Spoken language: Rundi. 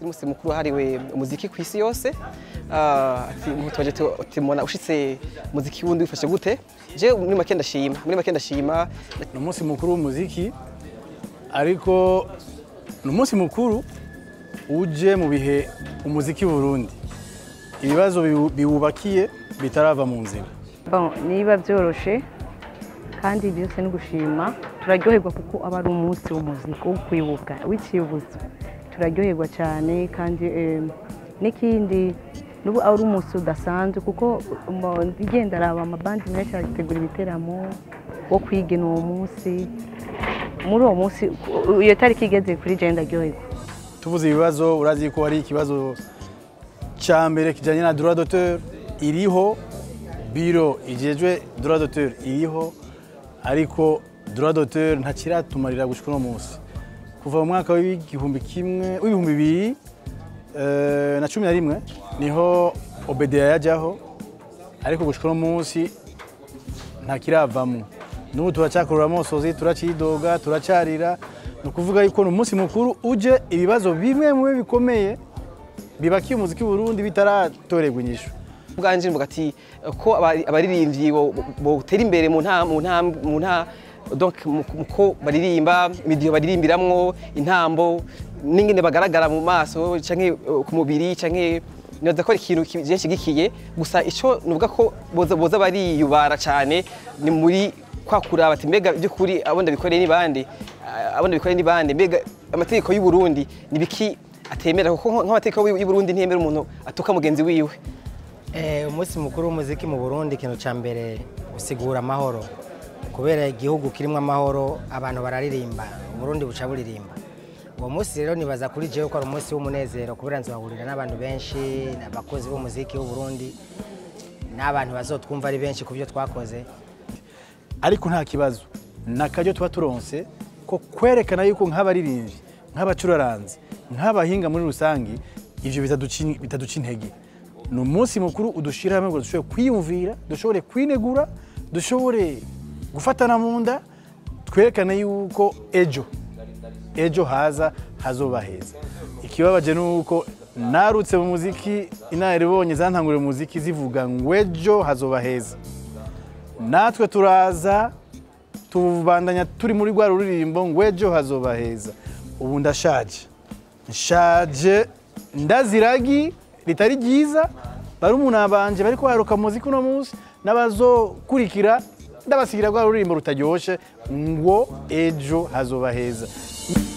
n'umunsi mukuru wahariwe umuziki ku isi yose Ah, ati mutubaje timona ushitse umuziki wundi wifashe gute je muri make ndashima muri make ndashima ni umunsi mukuru w'umuziki ariko ni umunsi mukuru uje mu bihe umuziki w'uburundi ibibazo biwu- biwubakiye bitarava mu nzira Bon, niba byoroshe kandi byose ni gushima turaryoherwa kuko aba ari umunsi w'umuziki wo kwibuka w'ikibuzo turaryoherwa cyane kandi eh, n'ikindi n'ubu ari umunsi udasanzwe kuko mo- igenda araba amabandi menshi arategura ibiteramo wo kwigina uwo munsi muri uwo munsi ku- iyo tariki igeze kuri jenda ndaryoherwa tuvuze ibibazo urazi ko hari ikibazo cya mbere kijyanye na droit d'auteur iriho biro igejwe droit d'auteur iriho ariko droit d'auteur ntakiratumarira gushika uno munsi kuva mu mwaka w'igihumbi kimwe w'ibihumbi bibiri eh, na cumi na rimwe niho obedeya yajyaho ariko gushika uno munsi ntakiravamo n'ubu turacyakurura amosozi turacidoga turacarira ni ukuvuga yuko ni umunsi mukuru uje ibibazo bimwe mu bikomeye bibakiye umuziki w'uburundi bitaratorerwa inyishu bwanje mvuga ati ko abari- abaririmbyi bo- botera imbere mu nta mu nta mu nta donc mu- mu ko baririmba imidiho baririmbiramwo intambo n'ingene bagaragara mu maso canke eh, ku mubiri canke nibaza ko ari ikintu ki- je nshigikiye gusa ico nuvuga ko boza boza bariyubara cane ni muri kwa kuraba ati mbega by'ukuri abo ndabikoreye ni bande Ah, abo ndabikoreye ni bande mbega amategeko y'u Burundi ni biki atemera kuko nk'amategeko y'u Burundi ntiyemera umuntu atuka mugenzi wiwe Eh, umunsi mukuru w'umuziki mu burundi ikintu cya mbere usigura amahoro kubera igihugu kirimo amahoro abantu bararirimba uburundi buca buririmba uwo munsi rero nibaza kuri jewe ko ari umunsi w'umunezero kubera nzahurira n'abantu benshi abakozi b'umuziki w'uburundi n'abantu bazotwumva ari benshi ku byo twakoze ariko nta kibazo ni akaryo tuba turonse ko kwerekana yuko nk'abaririmbyi nk'abacuraranzi nk'abahinga muri rusange ivyo bitaduci- bitaduca intege ni umunsi mukuru udushira hamwe ngo dushobore kwiyumvira dushobore kwinegura dushobore gufatana mu nda twerekane yuko ejo ejo haza hazoba heza ikibabaje ni uko narutse mu muziki inararibonye zantanguriye mu muziki zivuga ngo ejo hazoba heza natwe turaza tubandanya turi muri rwa ruririmbo ngo ejo hazoba heza ubu ndashaje nshaje ndaziragi ritari ryiza barumuna banje bariko baruka muziki uno munsi n'abazokurikira ndabasigira rwa ruririmbo rutaryoshe ngo ejo hazoba heza